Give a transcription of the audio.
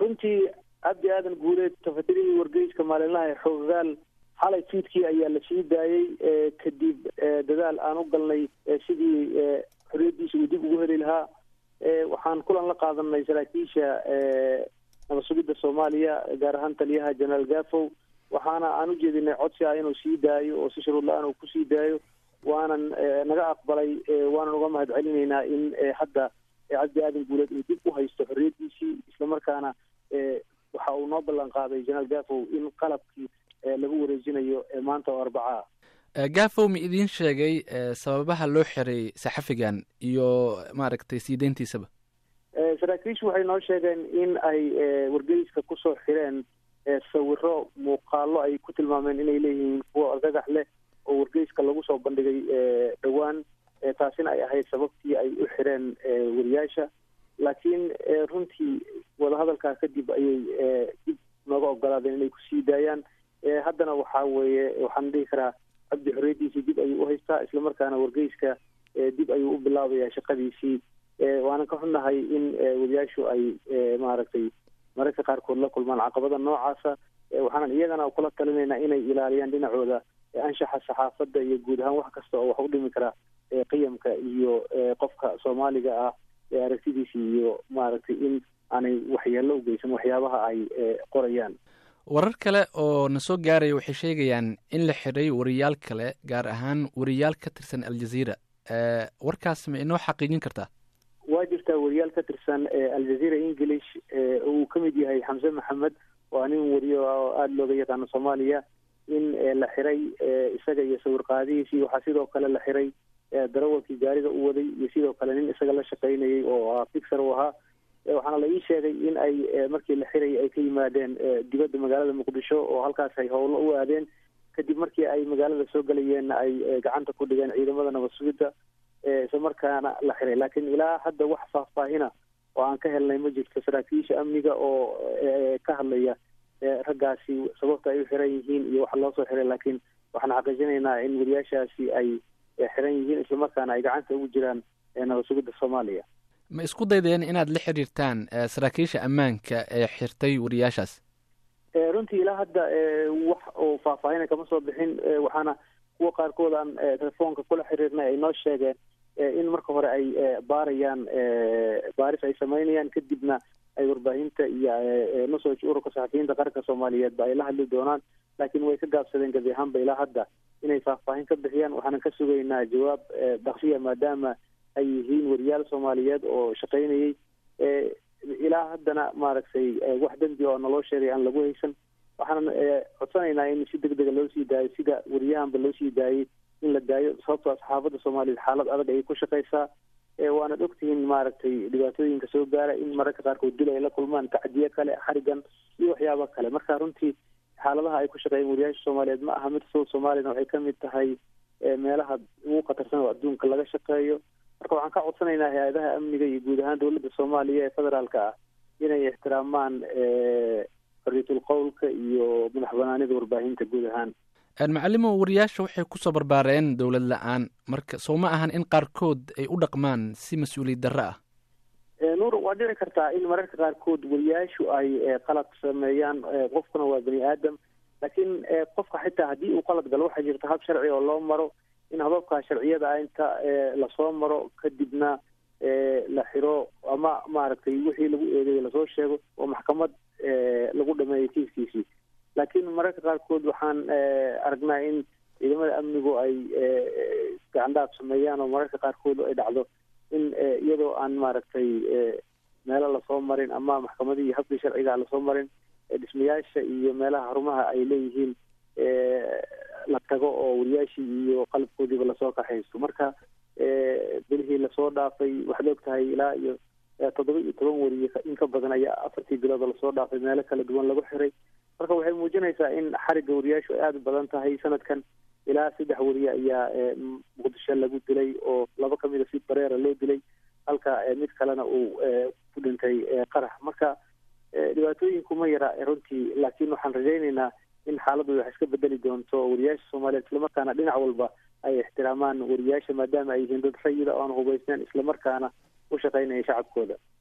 runtii cabdi aadan guuleed tafatirihii wargeyska maalinlaha ee xoogaal xalay fiidkii ayaa la sii daayey kadib dadaal aan u galnay sidii xorriyaddiisa uu dib ugu heli lahaa waxaan kulan la qaadanay saraakiisha nabad sugidda soomaaliya gaar ahaan taliyaha jenaraal gafow waxaana aan u jeedinay codsi ah inuu sii daayo oo si shuruud la-aan uu kusii daayo waanan naga aqbalay waanan uga mahad celinaynaa in hadda cabdi aadan guuleed uu dib u haysto xorriyaddiisii islamarkaana waxa uu noo ballan qaaday jenaraal gafow in qalabkii lagu wareejinayo maanta oo arbaca ah gafow ma idiin sheegay sababaha loo xiray saxafigan iyo maaragtay sii deyntiisaba saraakiishu waxay noo sheegeen in ay wargeyska kusoo xireen sawiro muuqaalo ay ku tilmaameen inay leeyihiin kuwo argagax leh oo wargeyska lagu soo bandhigay dhowaan taasina ay ahayd sababtii ay u xireen wariyaasha laakiin runtii wadahadalkaa kadib ayay dib nooga ogolaadeen inay kusii daayaan haddana waxa weeye waxaan dhihi karaa cabdi xorriyaddiisii dib ayuu uhaystaa islamarkaana wargeyska dib ayuu u bilaabayaa shaqadiisii waanan ka xunnahay in wariyaashu ay maaragtay mararka qaarkood la kulmaan caqabada noocaasa waxaanan iyagana kula talinaynaa inay ilaaliyaan dhinacooda anshaxa saxaafadda iyo guud ahaan wax kasta oo wax u dhimi kara qiyamka iyo qofka soomaaliga ah ee aragtidiisa iyo maaragtay in aanay waxyeello u geysan waxyaabaha ay qorayaan warar kale oo na soo gaaraya waxay sheegayaan in la xidhay wariyaal kale gaar ahaan wariyaal ka tirsan aljaziira warkaas ma inoo xaqiijin kartaa waa jirtaa wariyaal ka tirsan aljaziira english uu ka mid yahay xamse maxamed waa nin wariyo oo aada looga yaqaano soomaaliya in la xiray isaga iyo sawir qaadihiisii waxaa sidoo kale la xiray darawalkii gaariga u waday iyo sidoo kale nin isaga la shaqaynayay oo fixer u ahaa waxaana la ii sheegay in ay markii la xirayay ay ka yimaadeen dibadda magaalada muqdisho oo halkaas ay howlo u aadeen kadib markii ay magaalada soo gelayeenna ay gacanta ku dhigeen ciidamada nabad sugidda isla markaana la xiray laakiin ilaa hadda wax faahfaahina oo aan ka helnay ma jirto saraakiisha amniga oo ka hadlaya raggaasi sababta ay u xiran yihiin iyo waxa loo soo xiray laakiin waxaan xaqiijinaynaa in wariyaashaasi ay xiran yihiin islamarkaana ay gacanta ugu jiraan nabad sugidda soomaaliya ma isku daydeen inaad la xiriirtaan saraakiisha ammaanka ee xirtay wariyaashaas runtii ilaa hadda wax oo faahfaahina kama soo bixin waxaana kuwa qaarkood aan telefoonka kula xiriirnay ay noo sheegeen in marka hore ay baarayaan baaris ay samaynayaan kadibna ay warbaahinta iyo nusoj ururka saxafiyiinta qaranka soomaaliyeedba ay la hadli doonaan laakiin way ka gaabsadeen gebi ahaanba ilaa hadda inay faahfaahin ka bixiyaan waxaanan ka sugaynaa jawaab daksiya maadaama ay yihiin wariyaal soomaaliyeed oo shaqaynayay ilaa haddana maaragtay wax dembi oo naloo sheegay aan lagu haysan waxaanan codsanaynaa in si deg dega loo sii daayo sida wariyahanba loo sii daayay in la daayo sababtoo saxaafadda soomaaliyeed xaalad adag ayay ku shaqaysaa waanad ogtihiin maaragtay dhibaatooyinka soo gaara in mararka qaarkood dil ay la kulmaan tacdiye kale xarigan iyo waxyaaba kale marka runtii xaaladaha ay ku shaqeeyeen wariyaasha soomaaliyeed ma aha mid sow soomaaliyana waxay kamid tahay meelaha ugu khatarsan oo adduunka laga shaqeeyo marka waxaan ka codsanaynaa hay-adaha amniga iyo guud ahaan dowladda soomaaliya ee federaalka ah inay ixtiraamaan xorriyatul qowlka iyo madax banaanida warbaahinta guud ahaan macalimo wariyaasha waxay kusoo barbaareen dowlad la-aan marka soo ma ahan in qaarkood ay u dhaqmaan si mas-uuliyad darro ah nuur waa dhici kartaa in mararka qaarkood wariyaashu ay qalad sameeyaan qofkuna waa bani aadam laakiin qofka xitaa haddii uu qalad galo waxaa jirta hab sharci oo loo maro in hababka sharciyada ah inta lasoo maro kadibna la xiro ama maaragtay wixii lagu eedeeyay lasoo sheego oo maxkamad lagu dhameeyo kiiskiisii laakiin mararka qaarkood waxaan aragnaa in ciidamada amnigu ay gacandhaaf sameeyaan oo mararka qaarkood ay dhacdo in iyadoo aan maaragtay meelo lasoo marin ama maxkamadihii habkii sharciga lasoo marin dhismayaasha iyo meelaha xarumaha ay leeyihiin la tago oo wariyaashii iyo qalabkoodiiba lasoo kaxaysto marka bilihii lasoo dhaafay waxaad og tahay ilaa iyo toddoba iyo toban wariye in ka badan ayaa afartii bilood lasoo dhaafay meelo kala duwan lagu xiray marka waxay muujinaysaa in xarigga wariyaashu ay aada u badan tahay sanadkan ilaa saddex wariye ayaa muqdisho lagu dilay oo laba kamida si bareera loo dilay halka mid kalena uu ku dhintay qarax marka dhibaatooyinku ma yara runtii laakiin waxaan rajaynaynaa in xaaladdu wax iska bedeli doonto wariyaasha soomaaliyeed islamarkaana dhinac walba ay ixtiraamaan wariyaasha maadaama ay yihiin dad rayida oo aan hubaysneen islamarkaana u shaqaynaya shacabkooda